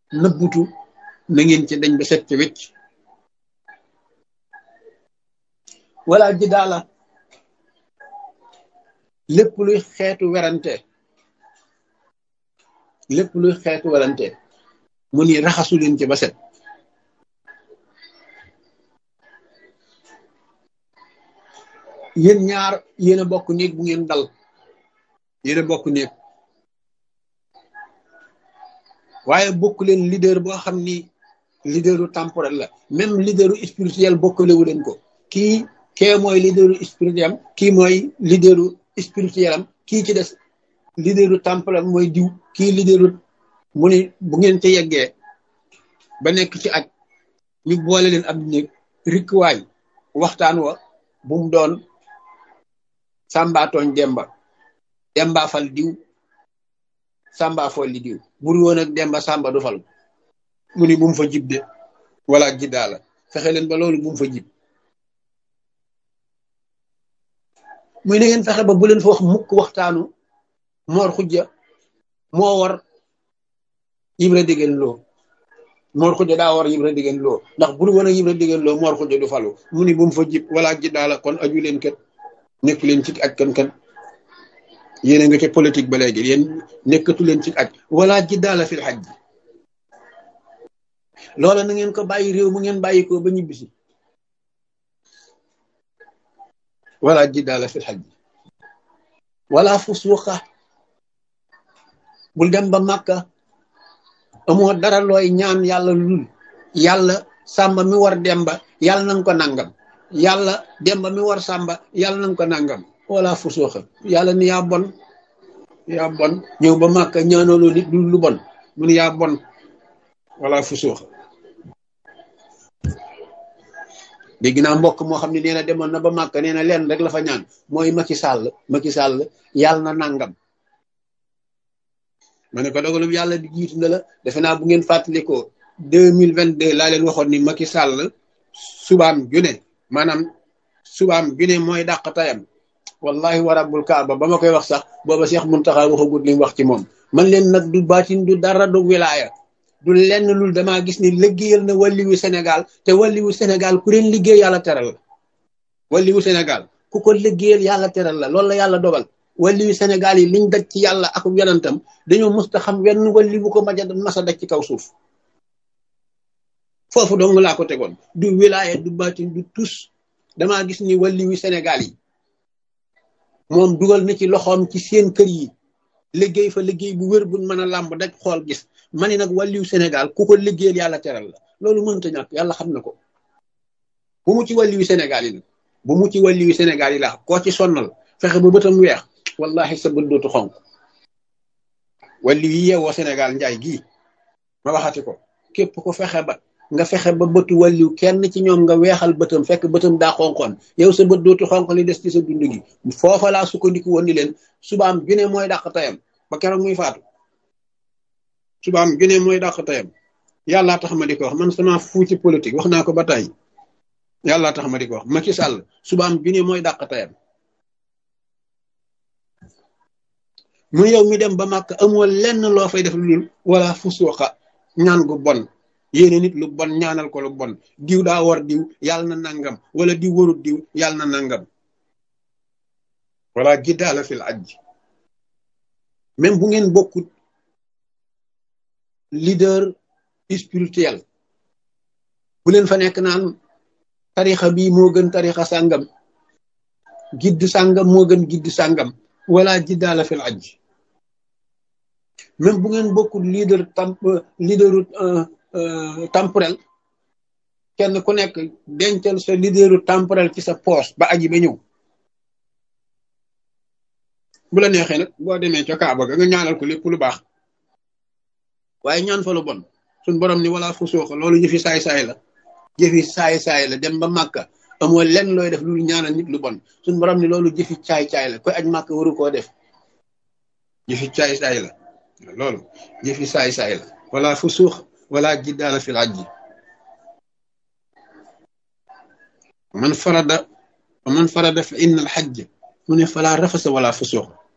nëbbutu na ngeen ci dañ ba set ci wecc wala ji daala lépp luy xeetu werante lépp luy xeetu werante mu ni raxasu leen ci ba set yéen ñaar yéen a bokk néeg bu ngeen dal yéen a bokk néeg waaye bokk leen leader boo xam ni leaderu temporel la même leaderu spirituel bokkalewu leen ko kii kee mooy leaderu spirituel am kii mooy leaderu spirituel am kii ci des leaderu temporel mooy diw kii leaderu mu ni bu ngeen ci yeggee ba nekk ci aj ñu boole leen ab néeg rikkuwaay waxtaan wa bu mu doon sàmbaatooñ demba demba fal diw sàmba fol li diw buru woon ak demba sàmba du fal mu ni bu mu fa jib de wala jiddaa la fexe leen ba loolu bu mu fa jib muy na ngeen fexe ba bu leen fa wax mukk waxtaanu moor xujja moo war yibra diggéen loo moor xujja daa war yibra diggéen loo ndax buru woon ak yibra diggéen loo moor xujja du falu mu ni bu mu fa jib wala jiddaa la kon aju leen kat nekk leen ci aj kan kan yéen a nga ca politique ba léegi yéen nekkatu leen ci aj wala jiddaala fil xaj ji loola na ngeen ko bàyyi réew mu ngeen bàyyi ko ba ñibbisi wala jiddaala fil xaj ji wala fusuuqa bul dem ba màkka amoo dara looy ñaan yàlla lul yàlla sàmba mi war demba yàlla nanga ko nangam yàlla demba mi war sàmba yàlla nanga ko nangam wala fusuuxa yàlla ni yaa bon yaa bon ñëw ba màkka ñaanooloo nit lu bon mu ni yaa bon wala fusuuxa dégg naa mbokk moo xam ne nee na demoon na ba màkka nee na leen rek la fa ñaan mooy Macky Sall Macky Sall yàlla na nangam ma ne ko dogalum yàlla di jiitu na la defe naa bu ngeen fàttalikoo deux mille vingt deux laa leen waxoon ni Macky Sall subaam june maanaam subaam june mooy dàq tayam wallahi wa rabbul kaaba ba ma koy wax sax booba Cheikh Muntaxa waxagut li mu wax ci moom man leen nag du baatin du dara du wilaaya du lenn lul damaa gis ni liggéeyal na walliwu Sénégal te walliwu Sénégal ku leen liggéey yàlla teral la walliwu Sénégal ku ko liggéeyal yàlla teral la loolu la yàlla dogal walliwu Sénégal yi liñ daj ci yàlla ak yonantam dañoo musta xam wenn walliwu ko maja masa daj ci kaw suuf foofu dong laa ko tegoon du wilaaya du baatin du tus damaa gis ni walliwu Sénégal yi moom dugal na ci loxoom ci seen kër yi liggéey fa liggéey bu wér buñ mën a làmb daj xool gis ma ni nag wàlliw Sénégal ku ko liggéeyal yàlla teral la loolu mënta ñàkk yàlla xam na ko bu mu ci wàlliwu Sénégal yi nag bu mu ci wàlliwu Sénégal yi la koo ci sonnal fexe ba bëtam weex wallahi sa bët dootu xonk wàlliw yi yeewoo Sénégal njaay gii ma waxati ko képp ko fexe ba nga fexe ba bëtu wàlliw kenn ci ñoom nga weexal bëtam fekk bëtam daa xonkoon yow sa bët dootu xonk li des ci sa dund gi foofa laa sukkandiku woon ni leen subaam junne mooy dàq tayam ba keroog muy faatu subaam junne mooy dàq tayam yàllaa tax ma di ko wax man sama fuu ci politique wax naa ko ba tey yàllaa tax ma di ko wax Macky Sall subaam junne mooy dàq tayam mu yow mi dem ba màkk amoo lenn loo fay def lu dul wala fusuuxa ñaan gu bon yéene nit lu bon ñaanal ko lu bon diw daa war diw yàlla na nangam wala diw warut diw yàlla na nangam wala jiddaala fil ajj même bu ngeen bokkut leader spirituel bu leen fa nekk naan tarixa bii moo gën tarixa sàngam gidd sàngam moo gën gidd sàngam wala jiddaala fil ajj même bu ngeen bokkut leader tam leaderu temporel kenn ku nekk dencal sa leaderu temporel ci sa poche ba aji ba ñëw bu la neexee nag boo demee ca Kaaba ga nga ñaanal ko lépp lu baax waaye ñaan fa lu bon suñ borom ni wala fu sooxa loolu jëfi saay-saay la jëfi saay-saay la dem ba màkka amoo lenn looy def lu ñaanal nit lu bon suñ borom ni loolu jëfi caay-caay la koy aj màkka waru koo def jëfi caay-saay la loolu jëfi saay-saay la wala fu suux wala jiddaala fil ajji man farada man farada fa inna al xajj mu ne falaa rafasa wala fusuux